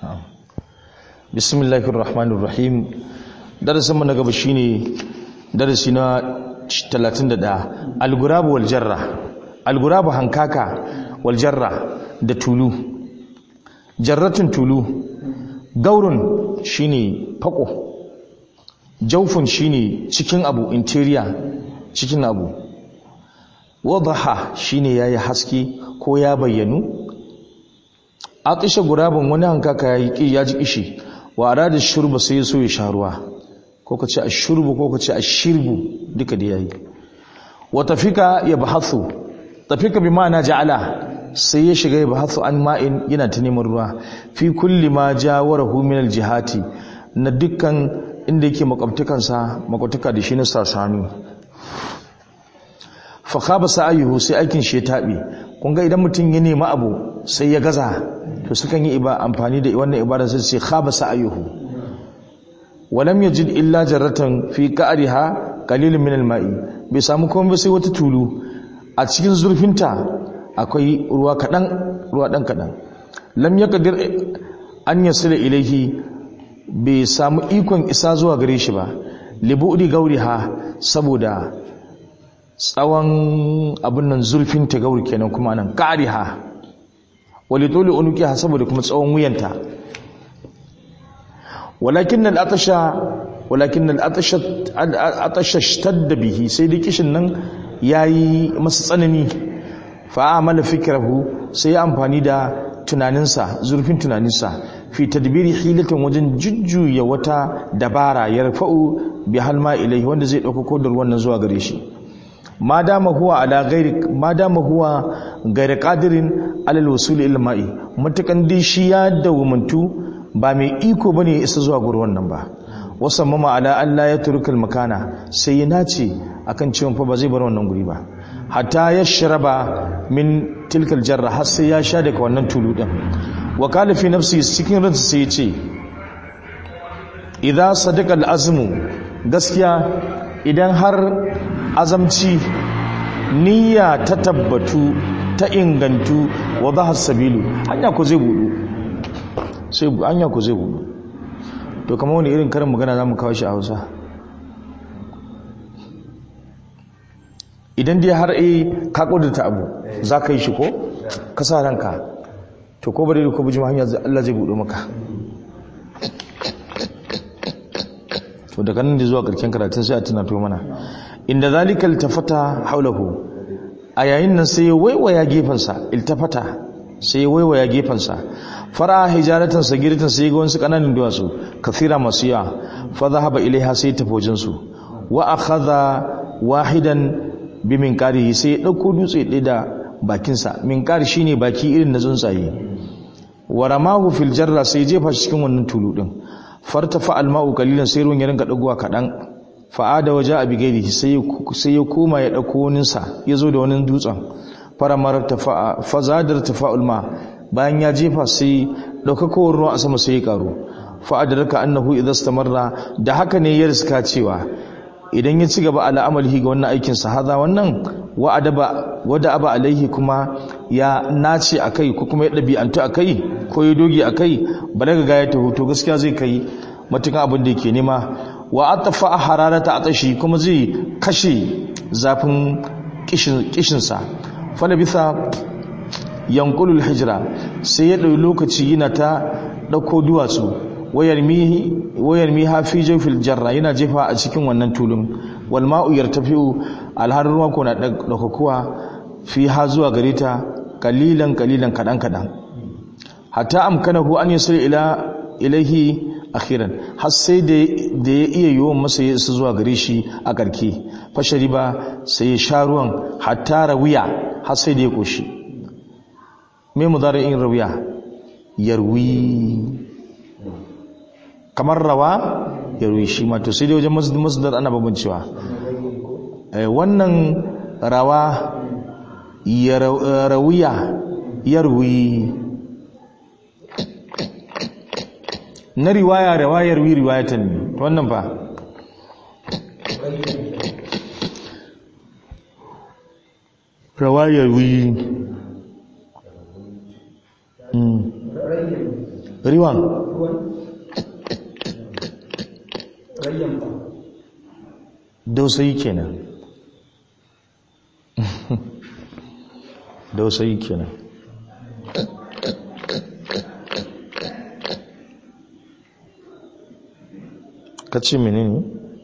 bismillahir rahmanir rahim darasin mu na gaba shine darasi na 31 al-gurab wal jarra al-gurab hankaka wal jarra da tulu jarratun tulu gaurun shine fako jaufun shine cikin abu interior cikin abu wadaha shine yayi haske ko ya bayyanu atisha gurabun wani hankaka yayi ya ji kishi wa arada shurba sai so ya sha ruwa ko kace ashurbu ko kace ashirbu duka da yayi wa tafika yabhathu tafika bi ma'ana ja'ala sai ya shiga yabhathu an ma'in yana ta neman ruwa fi kulli ma jawarahu min aljihati na dukkan inda yake makwabtukansa makwabtuka da shi na sasanu fa khaba sa'ayuhu sai aikin shi ya tabe kun ga idan mutum ya nemi abu sai ya gaza to sukan yi iba amfani da wannan ibada sai sai khaba sa'ayuhu walam yajid illa jarratan fi qa'riha qalilun min al-ma'i bai samu komai sai wata tulu a cikin zurfinta akwai ruwa kadan ruwa dan kadan lam yaqdir an yasila ilaihi bai samu ikon isa zuwa gare shi ba libudi gauriha saboda tsawon abin nan zurfin ta gauri kenan kuma nan qa'riha wali dole unukiha saboda kuma tsawon wuyanta walakin al-atasha walakin al-atasha al-atasha ishtadda bihi sai dai kishin nan yayi masa tsanani fa amala fikrahu sai ya amfani da tunaninsa zurfin tunaninsa fi tadbiri hilatin wajen jujjuya wata dabara yarfa'u bi halma ilai wanda zai dauko kodar wannan zuwa gare shi ma dama huwa ala ghairi ma dama huwa ghairi qadirin ala al-wusul ila ma'i mutakan dai shi ya dawumantu ba mai iko bane ya isa zuwa gurin wannan ba wasan mama ala Allah ya turkal makana sai ya nace akan cewa fa ba zai bar wannan guri ba hatta ya sharaba min tilkal jarra har sai ya sha daga wannan tulu din wa qala fi nafsi cikin ransa sai ya ce idza sadaqa al-azmu gaskiya idan har azamci niyya ta tabbatu ta ingantu wa dhahar sabilu hanya ko zai budu sai hanya ko zai budu to kamar wani irin karin magana zamu kawo shi a Hausa idan dai har eh ka kudurta abu za ka yi shi ko ka sa ranka to ko bari ko bujima hanya Allah zai budo maka to daga nan da zuwa karken karatun sai a tunato mana inda zalika iltafata haulahu a yayin nan sai ya waiwaya gefensa iltafata sai ya waiwaya gefensa fara hijaratan sagiratan sai ga wasu kananan duwatsu kafira masu yawa fa zahaba ilaiha sai ta fojin su wa akhadha wahidan bi minkarihi sai ya dauko dutse ɗaya da bakinsa minkari shine baki irin na tsuntsaye wa ramahu fil jarra sai jefa shi cikin wannan tulu din fartafa alma'u qalilan sai ruwan ya rinka dagowa kadan fa'ada waje abi gairihi sai sai ya koma ya dauko wani sa yazo da wani dutsen faramar tafa fazadar tafa'ul ma bayan ya jefa sai daukakowar ruwa a sama sai ya karo fa'adarka annahu idza istamarra da haka ne ya riska cewa idan ya ci gaba ala amalihi ga wannan aikin sa haza wannan wa adaba wada aba alaihi kuma ya nace akai ko kuma ya dabi'antu akai ko ya doge akai balaga ga ya taho to gaskiya zai kai matukan abin da yake nema wa atafa hararata atashi kuma zai kashe zafin kishin kishin sa fala bisa yanqulul hijra sai ya dauki lokaci yana ta dauko duwatsu wayar mi hafi jofil jarra yana jefa a cikin wannan tulun wal ma'u yartafi'u alhar ruwa ko na daukakuwa fi ha zuwa gare ta kalilan kalilan kadan kadan hatta amkanahu an yasul ila ilaihi akhiran har sai da ya iya yiwon masa ya isa zuwa gare shi a karke fashari ba sai ya sha ruwan hatta rawiya har sai da ya koshi me mudari'in rawiya yarwi kamar rawa ya ruwi shi ma to sai dai wajen masdar ana babancewa wannan rawa ya rawiya ya ruwi na riwaya rawayar wi riwayatan ne wannan fa rawayar wi riwan ruwan rayyan ba dausayi kenan dausayi kenan kace menene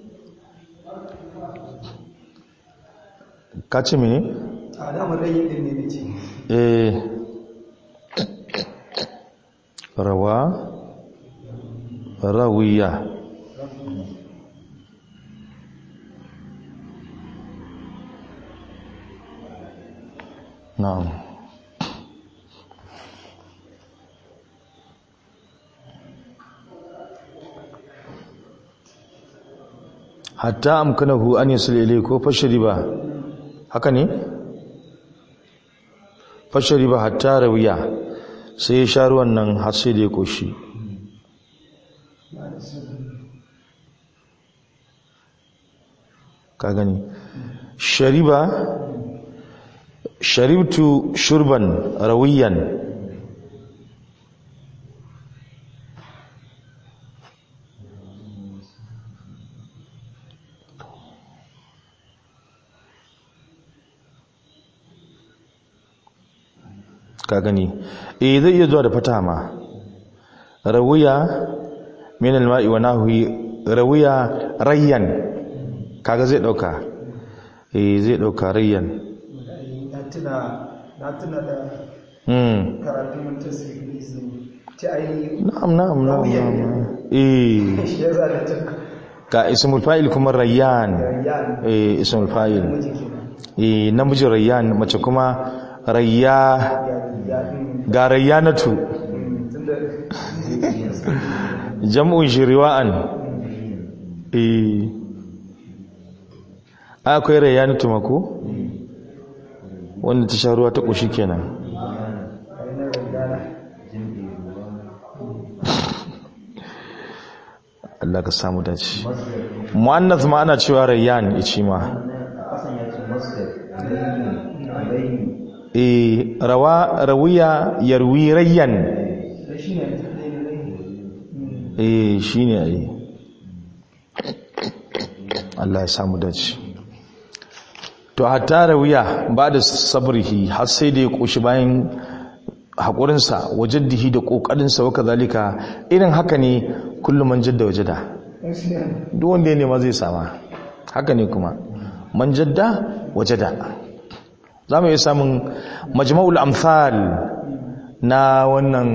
kace menene a damar rayyan din ne nace eh rawa rawiya na'am hatta amkanahu an yasul ilay ko fashriba haka ne fashriba hatta rawiya sai ya sha ruwan nan har sai da ya koshi ka gani shariba sharibtu shurban rawiyan ka gani eh zai iya zuwa da fata ma rawiya min alma'i wa nahwi rawiya rayyan kaga zai dauka eh zai dauka rayyan na tuna na tuna da hmm karatun mun tasiri ta ainihin na'am na'am na'am Rawiyan ne. na'am. eh shi ya zara ta ka ismul fa'il kuma rayyan rayyan eh ismul fa'il miji kenan eh namiji rayyan mace kuma rayya ya ya din ga rayyanatu tunda jam'un shiriwa'an eh akwai rayyanatu mako wanda ta sha ruwa ta kushi kenan ainihin rayyana Allah ka samu dace muannath ma ana cewa rayyan ichi ma eh rawa rawiya yarwi rayyan shi ne eh shine ai Allah ya samu dace to hatta rawiya ba da sabrihi har sai da ya koshi bayan haƙurinsa wajaddihi da ƙoƙarinsa wa kazalika irin haka ne kullum man jadda wajada duk wanda ya nema zai sama haka ne kuma man jadda wajada za mu iya samun majma'ul amsal na wannan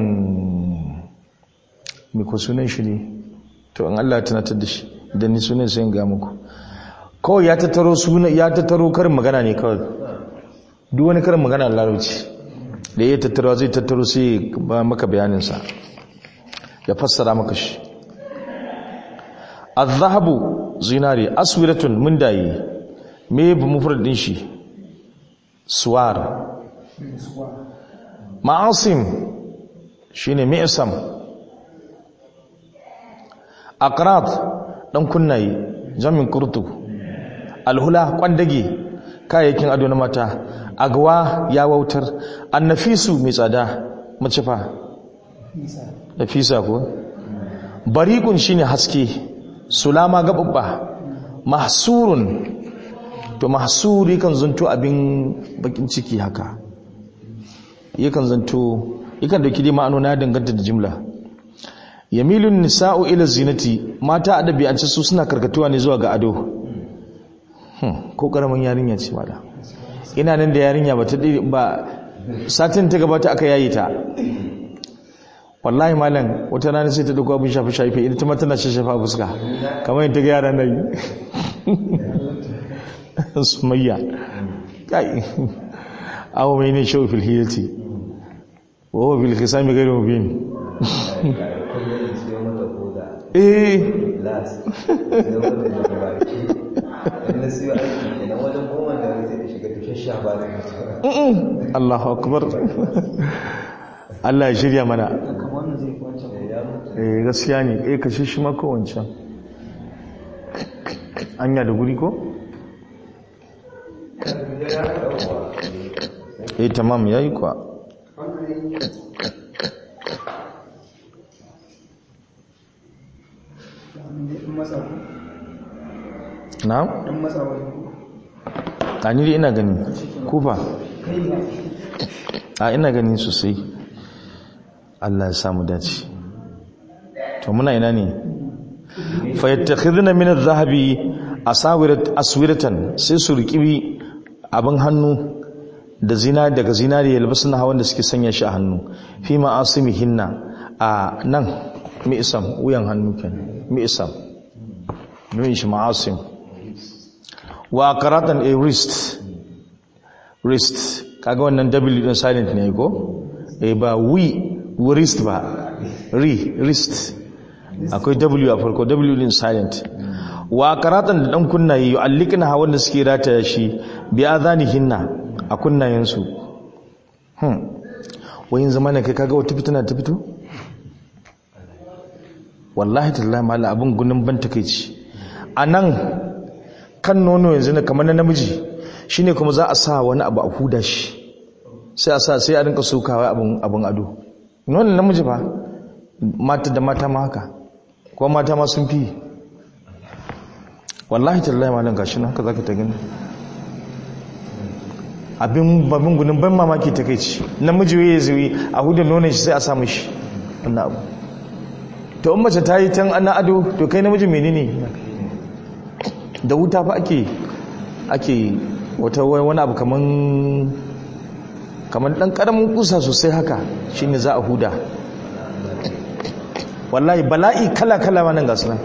mai ko sunan shi ne to in Allah ya tunatar da shi da ni sunan sai in ga muku kawai ya tattaro suna ya tattaro karin magana ne kawai duk wani karin magana a larabci da ya tattaro zai tattaro sai ba maka bayaninsa ya fassara maka shi az-zahabu zinari aswiratun mun dayi me bu mufrad din shi suwar ma'asim shine mi'sam aqrab dan kunnaye jamin kurtu alhula kwandage kayayyakin ado na mata agwa ya wautar annafisu mai tsada mace fa nafisa ko bariqun shine haske sulama gababba mahsurun to mahsur yakan zanto abin bakin ciki haka yakan zanto yakan dauki dai ma'anona danganta da jimla yamilun nisa'u ila zinati mata adabi an ce su suna karkatuwa ne zuwa ga ado hmm. ko karamin yarinya ce mala ina nan da yarinya ba ta ba satin ta gabata aka yayi ta wallahi malam wata rana sai ta dauko abin shafi shafi ita ma tana shafa fuska kamar yadda ga yaran nan sumayya kai awo mai ne shawo fil hiyati wa huwa bil khisami ghayr mubin eh Allahu akbar Allah ya shirya mana eh gaskiya ne eh kashe shi maka wancan anya da guri ko eh tamam yayi kwa na dan matsa wani a ni dai ina gani kufa a ina gani sosai Allah ya samu dace to muna ina ne fa yattakhiduna min adh-dhahabi asawirat aswiratan sai su riƙi abin hannu da zina daga zinari yalbasuna hawan da suke sanya shi a hannu fi ma'asimihinna a nan mi'isam wuyan hannu kenan mi'isam nuyin shi ma'asim wa karatan a wrist wrist kaga wannan w din silent ne ko eh ba we wrist ba ri wrist akwai w a farko w din silent wa karatan da dan kunnaye yu'allikna ha wanda suke rataya shi bi adhanihinna a kunnayensu hmm wayin zamana kai kaga wata fitina ta fito wallahi tallahi mala abin gunin ban takeici anan kan nono yanzu ne kamar na namiji shine kuma za a sa wani abu a huda shi sai a sa sai a rinka sokawa abin abin ado nonon namiji ba mata da mata ma haka ko mata ma sun fi wallahi tallahi malam gashi nan haka zaka ta gani abin babin gunin ban mamaki takeici namiji waye zuwi a huda nonon shi sai a sa mishi wannan abu to in mace ta yi tan ana ado to kai namiji menene da wuta fa ake ake wata wani abu kaman kaman dan karamin kusa sosai haka shine za a huda wallahi bala'i kala kala ma nan gasu nan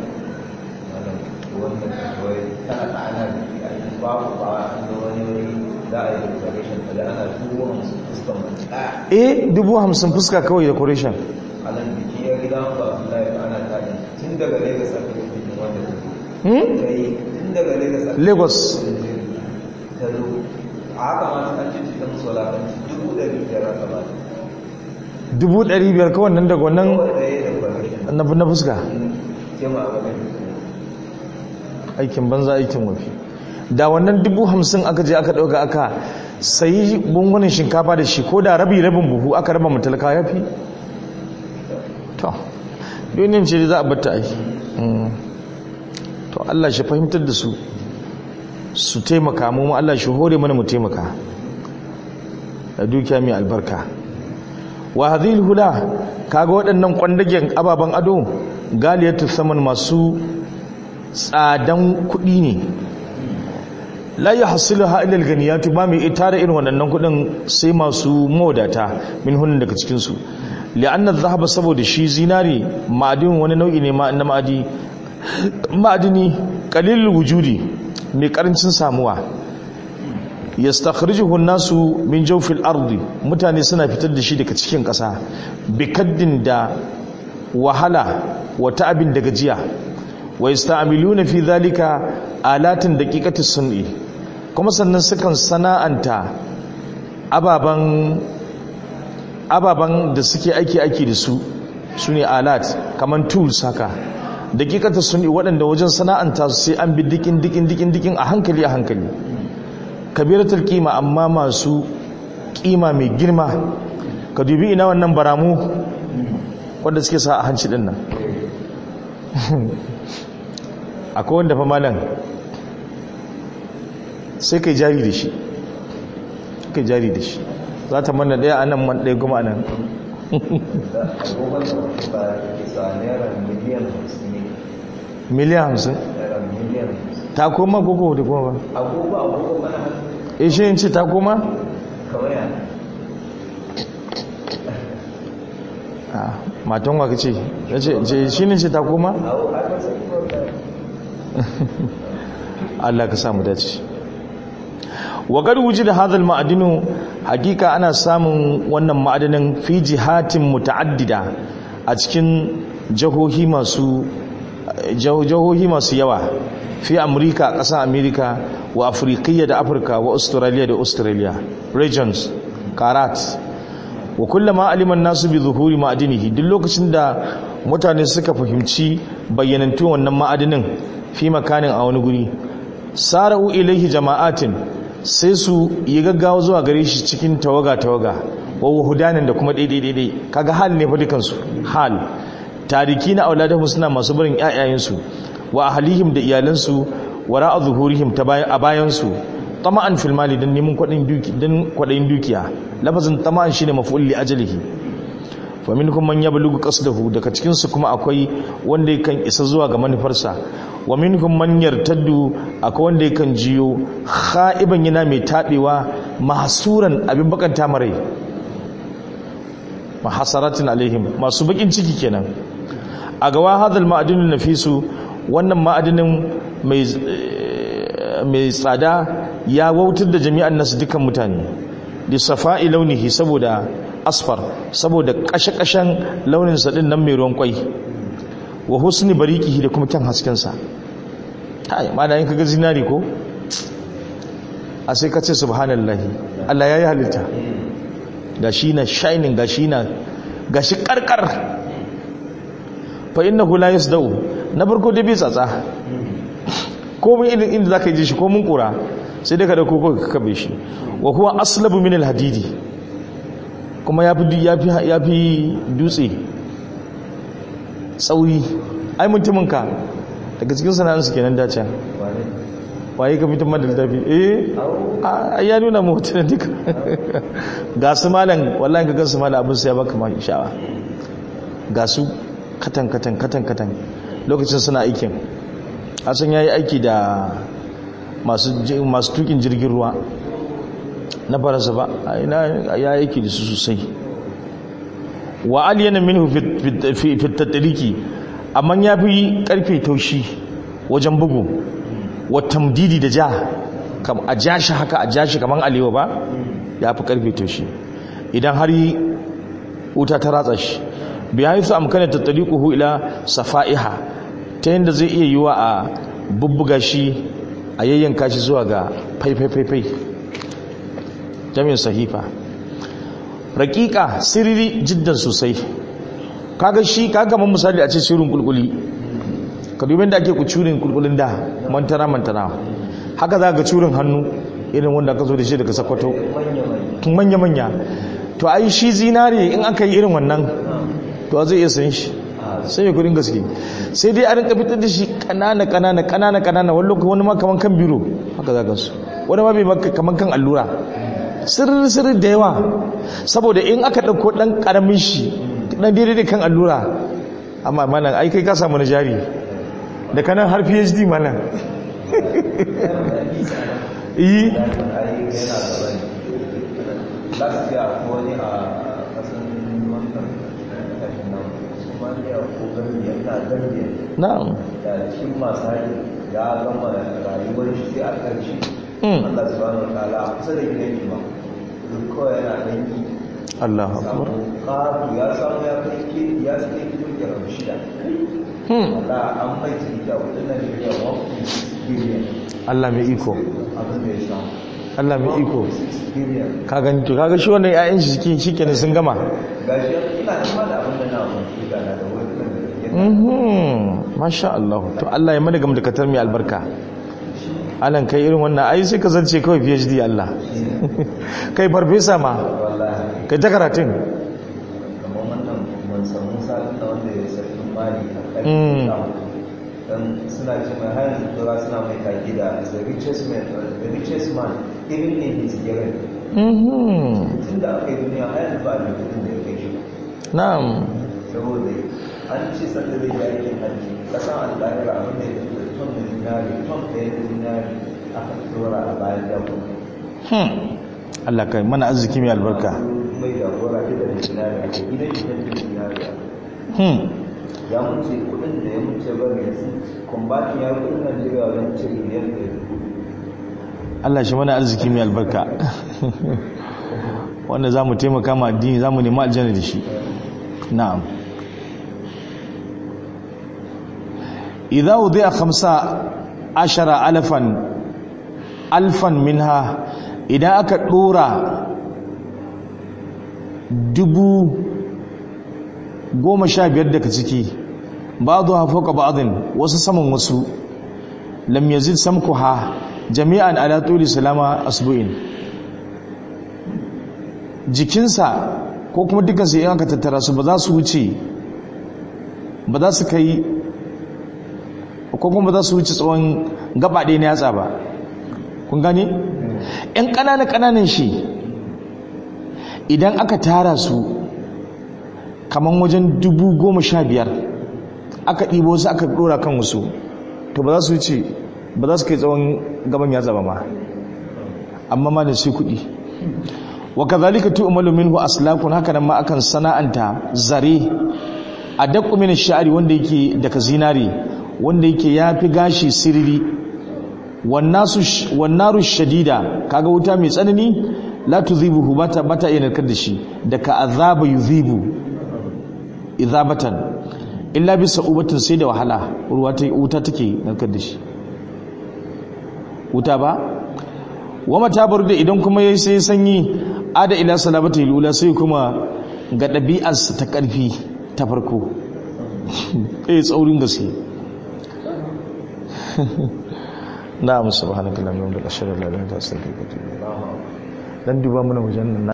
eh dubu hamsin fuska kawai decoration alan biki ya gida ba Abdullahi ba ana tadi tun daga Lagos aka yi bikin wanda ta hmm? yi tun daga Lagos aka lagos ta zo a haka ma ta ce ta musu walakanci dubu ɗari biyar aka ba ta dubu ɗari biyar kawai nan daga wannan kawai ɗaya da permission na na fuska ke ma a gaban aikin banza aikin wafi da wannan dubu hamsin aka je aka ɗauka aka sayi bungunan shinkafa da shi ko da rabi rabin buhu aka raba matalaka ya fi to duniyar ce za a bata ai Mm. to Allah shi fahimtar da su su taimaka mu ma Allah shi hore mana mu taimaka da dukiya mai albarka wa hadhil hula kaga waɗannan kwandagen ababen ado galiyatu saman masu tsadan kuɗi ne la yahsilu ha ila alganiyatu ba mai itara irin wannan kuɗin sai masu mawadata min hunin daga cikin su li'anna adh-dhahaba saboda shi zinari ma'adin wani nau'i ne ma na ma'adi ma'adini qalilul wujudi mai karancin samuwa yastakhrijuhu an-nasu min jawfil ardi mutane suna fitar da shi daga cikin ƙasa bikaddin da wahala wa ta'abin da gajiya wa yasta'miluna fi dhalika alatin daqiqati sun'i kuma sannan sukan sana'anta ababan ababan da suke aiki aiki da su sune alat kaman tools haka daqiqati sun'i waɗanda wajen sana'anta su sai an bi dikin dikin dikin dikin a hankali a hankali kabiratul kima amma masu kima mai girma ka dubi ina wannan baramu wanda suke sa a hanci din nan akwai wanda fa malam sai kai jari da shi kai jari da shi za ta manna daya anan man daya kuma anan agogon da wata ba da ke sa naira miliyan hamsin ne miliyan hamsin naira miliyan hamsin ta koma koko da kuma ba agogo agogo mana hannu e shi yin ce ta koma kamar yana a matan wa kace ya ce shi ne ce ta koma awo a kasa ikon da Allah ka samu dace wa gad wujida hadha al-ma'dinu hakika ana samun wannan ma'adanin fi jihatin muta'addida a cikin jahohi masu jahohi masu yawa fi amurka ƙasar amerika wa afirkiyya da afirka wa australia da australia regions karat wa kullama aliman nasu bi zuhuri ma'adinihi duk lokacin da mutane suka fahimci bayyanantun wannan ma'adinin fi makanin a wani guri sara'u ilaihi jama'atin sai su yi gaggawa zuwa gare shi cikin tawaga-tawaga wa wahudanin da kuma daidai-daidai kaga hal ne fa dukansu hal tariki na auladahu suna masu barin ƴaƴayensu wa ahlihim da iyalansu wara a zuhurihim ta bayan a bayansu tama'an fil mali dan neman kwadin duki dan kwadayin dukiya lafazin tama'an shine maf'ul li ajlihi fa minkum man yablughu qasdahu daga cikin su kuma akwai wanda yakan isa zuwa ga manufarsa wa minkum man yartaddu akwai wanda yakan jiyo kha'iban yana mai tabewa mahsuran abin bakanta marai mahasaratin alaihim masu bakin ciki kenan a gawa hadal ma'adinin nafisu wannan ma'adinin mai mai tsada ya wautar da jami'an nasu dukkan mutane da safa'i launihi saboda asfar saboda kashe-kashen launin sa din nan mai ruwan kwai wa husni bariqihi da kuma kyan hasken sa ai ma da yin kaga zinari ko a sai ka ce subhanallahi Allah yayi halitta gashi na shining gashi na gashi karkar fa innahu la yasdau na farko dai bai tsatsa ko mun irin inda zaka ji shi ko mun kura sai dai ka dauko ko ka kabe shi wa huwa aslabu min alhadidi kuma yafi yafi yafi dutse tsauri ai mutumin ka daga cikin sana'an su kenan dace waye ka fitar da littafi eh ya nuna mu hotunan duka ga su malam wallahi ka gan su malam abin sai ya baka ma sha'awa ga su katan katan katan katan lokacin suna aikin asan yayi aiki da masu masu tukin jirgin ruwa na faransa ba ina ya aiki da su sosai wa aliyana minhu fi fi tatriki amma ya fi karfe taushi wajen bugu wa tamdidi da ja kam a ja shi haka a ja shi kaman alewa ba ya fi karfe taushi idan har yi wuta ta ratsa shi biya su amkana tattaliquhu ila safa'iha ta yadda zai iya yiwa a bubbuga shi a yayyanka shi zuwa ga faifai-faifai jami'in sahifa raƙiƙa siriri jiddan sosai kaga shi kaga man misali a ce sirrin kulkuli ka dubin da ake ku curin kulkulin da mantana mantana haka za ga curin hannu irin wanda ka zo da shi daga sakwato tun manya-manya to ai shi zinare in aka yi irin wannan to zai iya san shi sai ya kudin gaske sai dai a rinka fitar da shi kanana kanana kanana kanana wani lokaci wani ma kaman kan biro haka za ka su wani ma bai maka kaman kan allura sirri sirri da yawa saboda in aka ɗauko ɗan ƙaramin shi ɗan daidai kan allura amma malam ai kai ka samu na jari da kanan har phd malam yi last year ko wani a kasan wannan kashin nan somaliya ko gambia ina gambia na'am da cikin masu hari ya gama rayuwar shi sai a ƙarshe Mm. Allah subhanahu wa ta'ala a kusa da gidan shi ma duk kawai yana dangi Allah akbar samu ƙaru ya samu ya kai ke ya sai kilomita shida hmm Allah an mai ciki a kudin Najeriya 1.6 billion Allah mai iko abin da ya samu Allah mai iko 1.6 billion ka gani to kaga shi wannan ƴaƴan shi shike shikenan sun gama gashi ina nema da abin da na kwamfuta na da wani kan da ya mhm masha Allah to Allah ya mana gam da katar mai albarka alan kai irin wannan ai sai ka zance kawai PhD Allah kai farfesa ma wallahi kai ta karatun kamar wannan mansan musa na wanda ya sarki mali a Mm. ƙarfi dan suna ce mai har yanzu tura suna mai kaki da is the richest man the richest man even in his era mhm tun da aka yi duniya har yanzu ba a da kudin da ya kai shi na'am saboda an ce sanda zai yi aikin hajji kasan al'adar abin da ya fi da ton da zinari ton ɗaya da zinari aka tura a bayan dabba hmm Allah kai mana arziki mai albarka mai da gora da zinari a gidan shi da zinari hmm ya mutu kudin da ya mutu bari ya su kumbatin ya kudin najeriya wajen tiriliyan da ya Allah shi mana arziki mai albarka wanda za mu taimaka ma addini za mu nema aljanna da shi na'am idza wudi'a khamsa ashara alfan alfan minha idan aka dora dubu goma sha biyar daga ciki ba'dhu fawqa ba'dhin wasu saman wasu lam yazid samkuha jami'an ala tuli salama asbu'in jikinsa ko kuma dukansu in aka tattara su ba za su wuce ba za su kai ko kuma za su wuce tsawon gaba ɗaya na yatsa ba kun gane yan ƙananan ƙananan shi idan aka tara su kamar wajen dubu goma sha biyar aka ɗibo su aka ɗora kan wasu to ba za su wuce ba za su kai tsawon gaban yatsa ba ma amma ma da sai kuɗi wa kazalika tu'malu minhu aslakun haka nan ma akan sana'anta zare a daqqu min ash-sha'ri wanda yake daga zinari wanda yake yafi gashi sirri wan nasu wan naru shadida kaga wuta mai tsanani la tuzibuhu bata bata iya narkar da shi daga azaba yuzibu izabatan illa bisa ubatin sai da wahala ruwa ta wuta take narkar da shi wuta ba wa mata da idan kuma yayi sai sanyi ada ila salamati lula sai kuma ga ɗabi'arsa ta ƙarfi ta farko eh tsaurin gaske na'am subhanakallahumma wa bihamdika ashhadu an la ilaha illa anta astaghfiruka wa atubu ilayk dan duba mana wajen nan